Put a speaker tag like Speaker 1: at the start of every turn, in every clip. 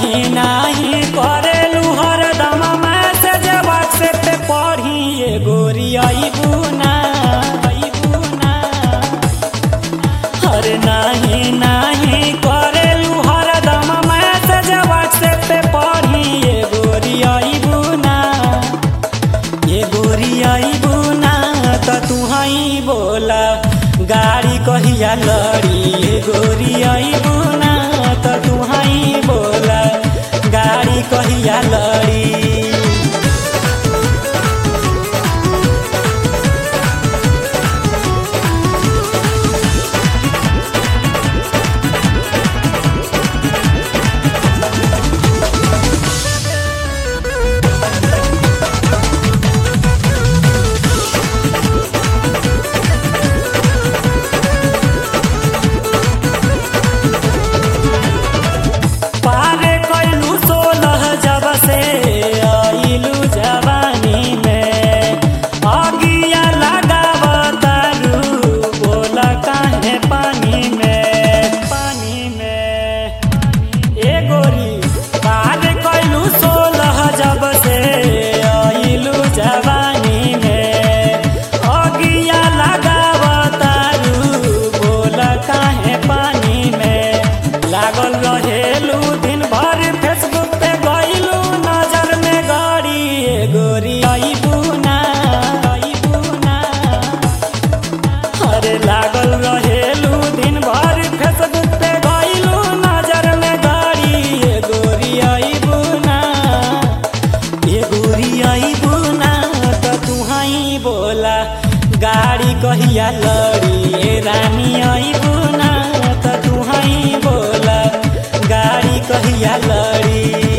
Speaker 1: नाही नाही करेलू हरदम मैसेज व्हाट्सएप पे पढ़ी ये गोरी अइबू ना अइबू ना अरे नाही नाही करेलू हरदम मैसेज व्हाट्सएप पे पढ़ी ये गोरी अइबू ना ये गोरी अइबू ना त तू हई बोला गाड़ी कहिया लड़ी ये गोरी अइबू ना त तू हई बोला गाड़ी कहिया लड़ी पारे कैलू सोलह जब से आइलू जवानी में अगिया लगावतारू बोला काहे पानी में पानी में ए गोरी पारे कैलू सोलह जब से आइलू जवानी में अगिया लगावतारू बोला काहे पानी में लागल रहेलू दिन भर फेसबुक पे गइलू नजर में गड़ी ए गोरी अइबू ना अइबू ना अरे लागल रहेलू दिन भर फेसबुक पे गइलू नजर में गड़ी ए गोरी अइबू ना ए गोरी अइबू ना त तू हई बोला गाड़ी कहिया लड़ी ए रानी अइबू ना त तू हई बोला गाड़ी कहिया लड़ी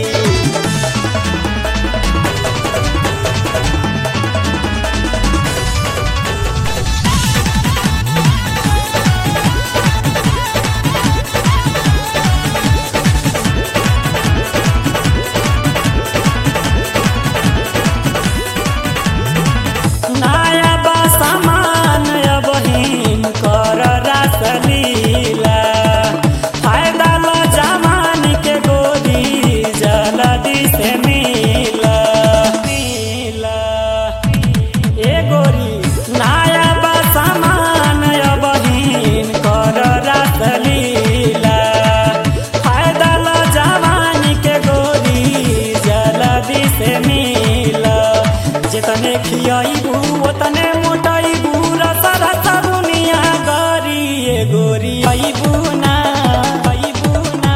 Speaker 1: नया बा सामान अबहीन कर रासलीला फायदा ल जवान के गोदी जल्दी से मिला मिला ए गोरी नया बा सामान अबहीन कर रासलीला फायदा ल जवान के गोदी जल्दी से मिला जितने खियाइबू ओतने मोटाइबू रसा रसा बुनिया गरी ए गोरी अइबू ना अइबू ना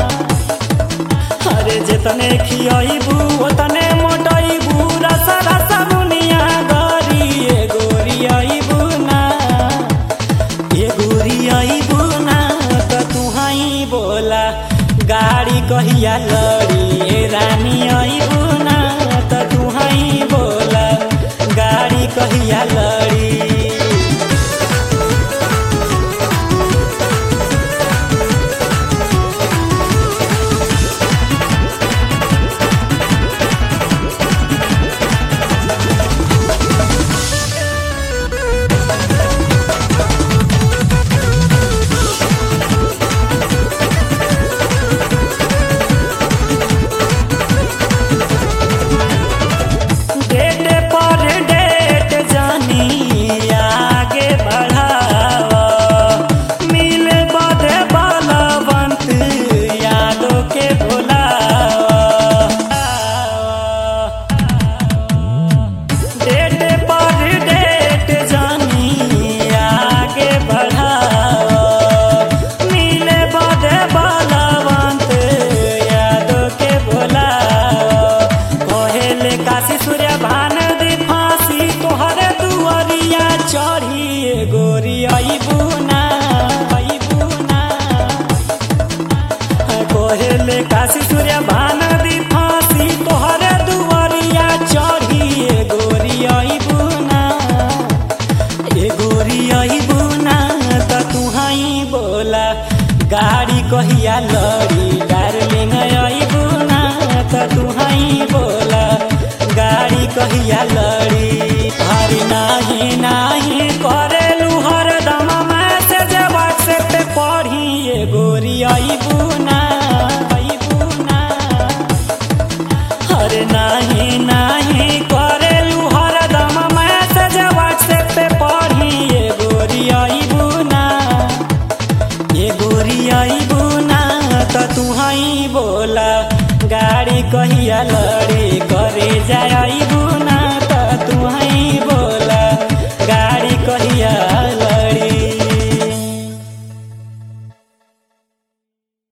Speaker 1: अरे जितने खियाइबू ओतने मोटाइबू रसा रसा बुनिया गरी ए गोरी अइबू ना ए गोरी अइबू ना त तू हई बोला गाड़ी कहिया लड़ी ए रानी अइबू ना त तू हई बोला गाड़ी कहिया लड़ी डेट पर डेट जानी आगे बढ़ावा मिले बदे बलवंत यादों के भुलावा डेट पर डेट जानी आगे बढ़ावा मिले बदे बलवंत यादों के भुलावा कहेले काशी सूर्य भान दी फांसी तोहरे दुआरिया चढ़ी ए गोरी अइबू ना अइबू ना कहेले काशी सूर्य भान दी फांसी तोहरे दुआरिया चढ़ी ए गोरी अइबू ना ए गोरी अइबू ना त तू हई बोला गाड़ी कहिया लड़ी डार्लिंग अइबू ना त तू हई बोला गाड़ी कहिया लड़ी हरी नाही नाही करेलू हरदम मैसेज व्हाट्सएप पे पढ़ी ए गोरी अइबू ना अइबू ना गाड़ी कहिया लड़ी करे जाइबू